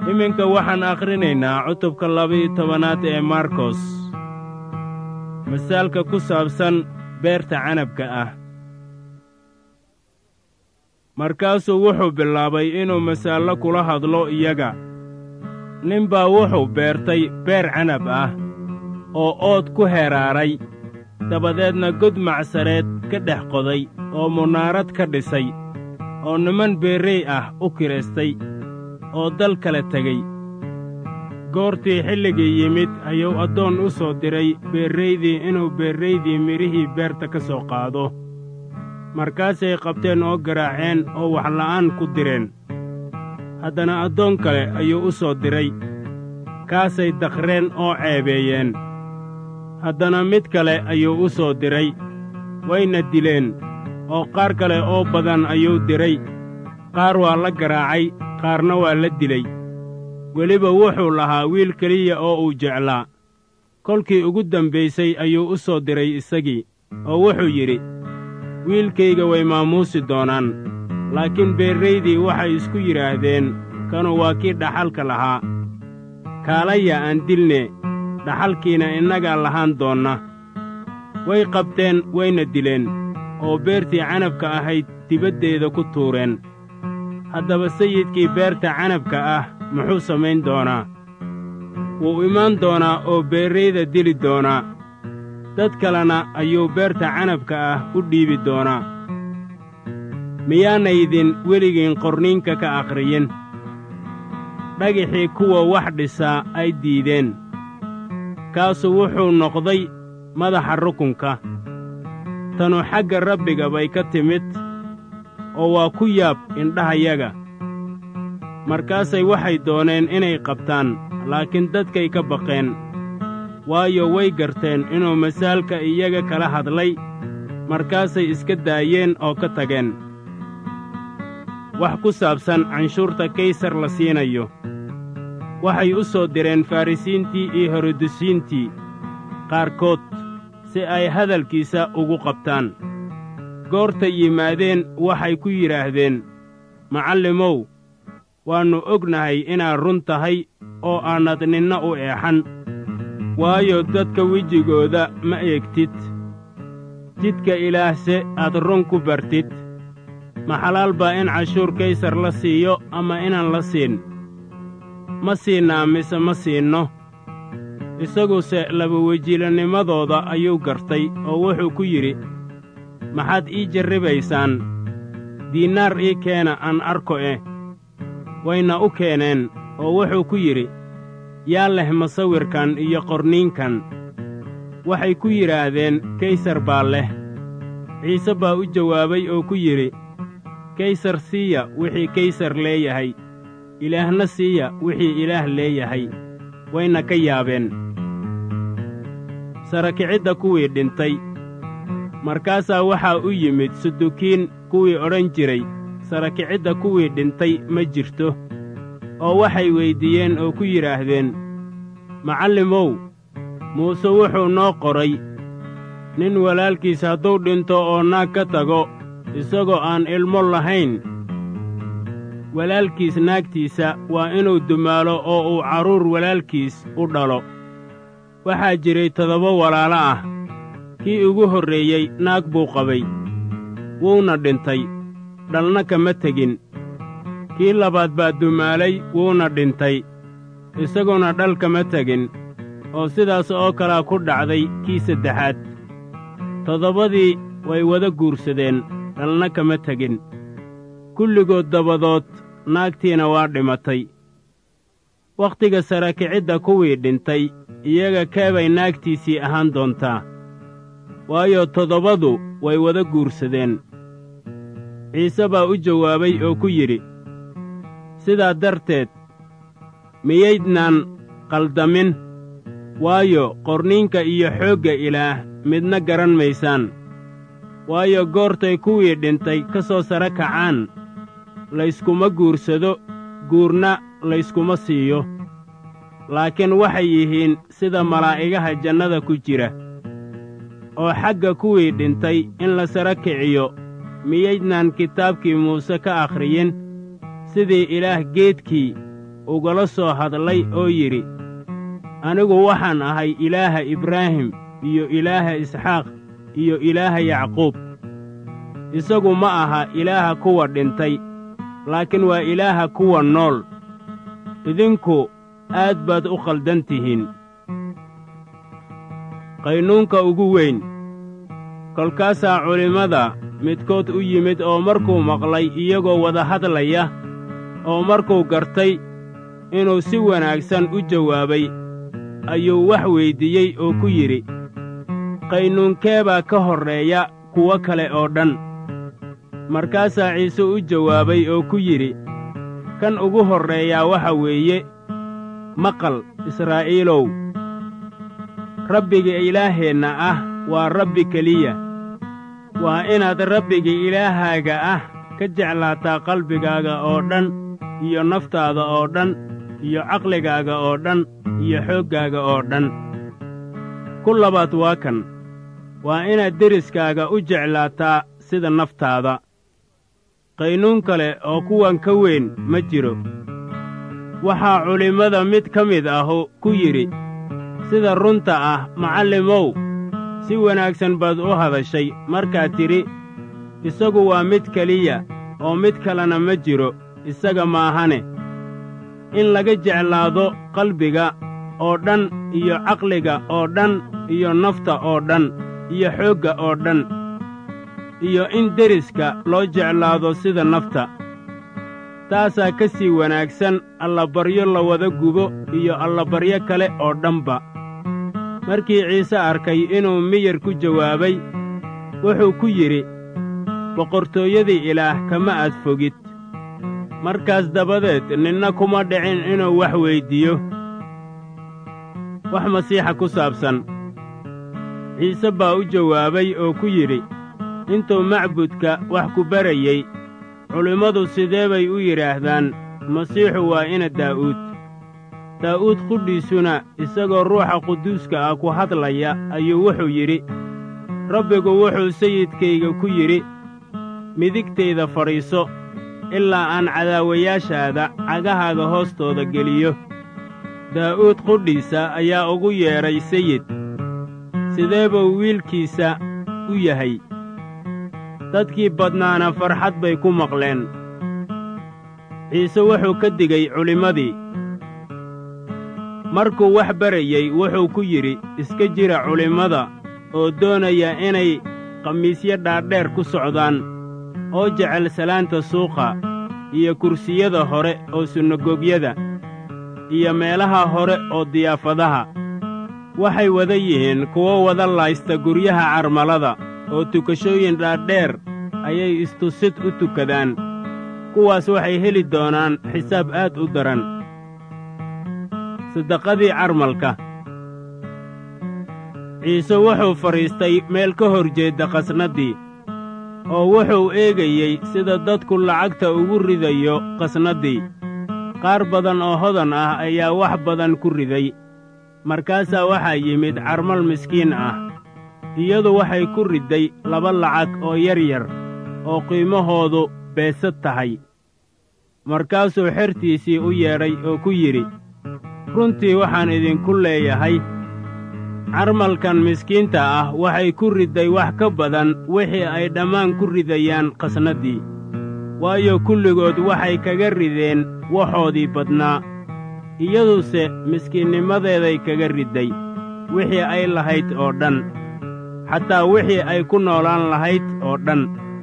iminka waxaan akhrinaynaa cutubka laba-iyo tobanaad ee markos masaalka ku saabsan beerta canabka ah markaasuu wuxuu bilaabay inuu masaallo kula hadlo iyaga nin baa wuxuu beertay beer canab ah oo ood ku heraaray dabadeedna god macsareed ka dhex qoday oo munaarad ka dhisay oo niman beerrey ah u kiraystay oo dal kala tegey goortii xilligii yimid ayuu addoon u soo diray beerraydii inuu beerraydii midhihii beerta ka soo qaado markaasay qabteen oo garaaceen oo waxla'aan ku direen haddana addoon kale ayuu u soo diray kaasay dakhreen oo ceebeeyeen haddana mid kale ayuu u soo diray wayna dileen oo qaar kale oo badan ayuu diray qaar waa la garaacay qaarna waa la dilay weliba wuxuu lahaa wiil keliya oo uu jeclaa kolkii ugu dambaysay ayuu u soo diray isagii oo wuxuu yidhi wiilkayga way maamuusi doonaan laakiin beerraydii waxay isku yidhaahdeen kanu waa kii dhaxalka lahaa kaalaya aan dilne dhaxalkiina innagaa lahaan doonna way qabteen wayna dileen oo beertii canabka ahayd dibaddeeda ku tuureen haddaba sayidkii beerta canabka ah muxuu samayn doonaa wuu imaan doonaa oo beerrayda dili doonaa dad kalena ayuu beerta canabka ah u dhiibi doonaa miyaanaydin weligiin qorniinka ka akhriyin dhagixii kuwa wax dhisaa ay diideen kaasu wuxuu noqday madaxa rukunka tanu xagga rabbiga bay ka timid oo waa ku yaab indhahayaga markaasay waxay dooneen inay qabtaan laakiin dadkay ka baqeen waayo way garteen inuu masaalka iyaga kala hadlay markaasay iska daayeen oo ka tageen wax ku saabsan canshuurta kaysar la siinayo waxay u soo direen farrisiintii iyo herodusiintii qaarkood si ay hadalkiisa ugu qabtaan goortay yimaadeen waxay ku yidhaahdeen macallimow waannu ognahay inaad run tahay oo aanad ninna u eexan waayo dadka wejigooda ma eegtid jidka ilaahse aad run ku bartid ma xalaal baa in cashuur kaysar la siiyo ama inaan la siin ma siinnaa mise ma siinno isaguse labawejiilanimadooda ayuu gartay oo wuxuu ku yidhi maxaad ii jarribaysaan diinnaar ii keena aan arko eh wayna u keeneen oo wuxuu ku yidhi yaa leh masawirkan iyo qorniinkan waxay ku yidhaahdeen kaysar baa leh ciise baa u jawaabay oo ku yidhi kaysar siiya wixii kaysar leeyahay ilaahna siiya wixii ilaah leeyahay wayna ka yaabeen sarakicidda kuwii dhintay markaasaa waxaa u yimid sudukiin kuwii odhan jiray sarakicidda kuwii dhintay ma jirto oo waxay weyddiiyeen oo ku yidhaahdeen macallimow muuse wuxuu noo qoray nin walaalkiis hadduu dhinto oo naag ka tago isagoo aan ilmo lahayn walaalkiis naagtiisa waa inuu dumaalo oo uu carruur walaalkiis u dhalo waxaa jiray toddoba walaalo ah kii ugu horreeyey naag buu qabay wuuna dhintay dhalna kama tegin kii labaad baa dumaalay wuuna dhintay isaguna dhal kama tegin oo sidaas oo kalaa ku dhacday kii saddexaad toddobadii way wada guursadeen dhalna kama tegin kulligood dabadood naagtiina waa dhimatay wakhtiga sarakicidda kuwii dhintay iyaga keebay naagtiisii ahaan doontaa waayo toddobadu way wada guursadeen ciise baa u jawaabay oo ku yidhi sidaa darteed miyaydnaan qaldamin waayo qorniinka iyo xoogga ilaah midna garan maysaan waayo goortay kuwii dhintay ka soo sara kacaan layskuma guursado guurna layskuma siiyo laakiin waxay yihiin sida malaa'igaha jannada ku jira oo xagga kuwii dhintay in la sara kiciyo miyaydnaan kitaabkii muuse ka akhriyin sidii ilaah geedkii ugala soo hadlay oo yidhi anigu waxaan ahay ilaaha ibraahim iyo ilaaha isxaaq iyo ilaaha yacquub isagu ma aha ilaaha kuwa dhintay laakiin waa ilaaha kuwa nool idinku aad baad u khaldan tihiin qaynuunka ugu weyn kolkaasaa culimmada midkood u yimid oo markuu maqlay iyagoo wada hadlaya oo markuu gartay inuu si wanaagsan u jawaabay ayuu wax weyddiiyey oo ku yidhi qaynuunkee baa ka horreeya kuwo kale oo dhan markaasaa ciise u jawaabay oo ku yidhi kan ugu horreeyaa waxa weeye maqal israa'iilow rabbiga ilaaheenna ah waa rabbi keliya waa inaad rabbiga ilaahaaga ah ka jeclaataa qalbigaaga oo dhan iyo naftaada oo dhan iyo caqligaaga oo dhan iyo xooggaaga oo dhan ku labaad waa kan waa inaad deriskaaga u jeclaataa sida naftaada qaynuun kale oo kuwan ka weyn ma jiro waxaa culimmada mid ka mid ahu ku yidhi sida runta ah macallimow si wanaagsan baad u hadashay markaad tidhi isagu waa mid keliya oo mid kalena ma jiro isaga maahane in laga jeclaado qalbiga oo dhan iyo caqliga oo dhan iyo nafta oo dhan iyo xoogga oo dhan iyo in deriska loo jeclaado sida nafta taasaa ka sii wanaagsan allabaryo la wada gubo iyo allabaryo kale oo dhanba markii ciise arkay inuu miyar ku jawaabay wuxuu ku yidhi boqortooyadii ilaah kama aad fogid markaas dabadeed ninna kuma dhicin inuu wax weyddiiyo wax masiixa ku saabsan ciise baa u jawaabay oo ku yidhi intuu macbudka wax ku barayey culimmadu sidee bay u yidhaahdaan masiixu waa ina daa'uud daa'uud qudhiisuna isagoo ruuxa quduuska ah ku hadlaya ayuu wuxuu yidhi rabbigu wuxuu sayidkayga ku yidhi midigtayda fadhiiso ilaa aan cadaawayaashaada cagahaaga hoostooda geliyo daa'uud qudhiisa ayaa ugu yeedhay sayid sidee buu wiilkiisa u yahay dadkii badnaana farxad bay ku maqleen ciise wuxuu ka digay culimmadii markuu wax barayey wuxuu ku yidhi iska jira culimmada oo doonaya inay khamiisyo dhaadheer ku socdaan oo jecel salaanta suuqa iyo kursiyada hore oo sunagogyada iyo meelaha hore oo diyaafadaha waxay wada yihiin kuwo wada laysta guryaha carmalada oo tukashooyin dhaadheer ayay istusid u tukadaan kuwaas waxay heli doonaan xisaab aad u daran sadaqadii carmalka ciise wuxuu fadhiistay meel ka hor jeedda qasnaddii oo wuxuu eegayey sida dadku lacagta ugu ridayo qasnaddii qaar badan oo hodan ah ayaa wax badan ku riday markaasaa waxaa yimid carmal miskiin ah iyadu waxay ku ridday laba lacag oo yar yar oo qiimahoodu beesad tahay markaasuu xertiisii u yeedhay oo ku yidhi runtii waxaan idinku leeyahay carmalkan miskiinta ah waxay ku ridday wax ka badan wixii ay dhammaan ku ridayaan qasnaddii waayo kulligood waxay kaga rideen waxoodii badnaa iyaduse miskiinnimadeeday kaga ridday wixii ay lahayd oo dhan xataa wixii ay ku noolaan lahayd oo dhan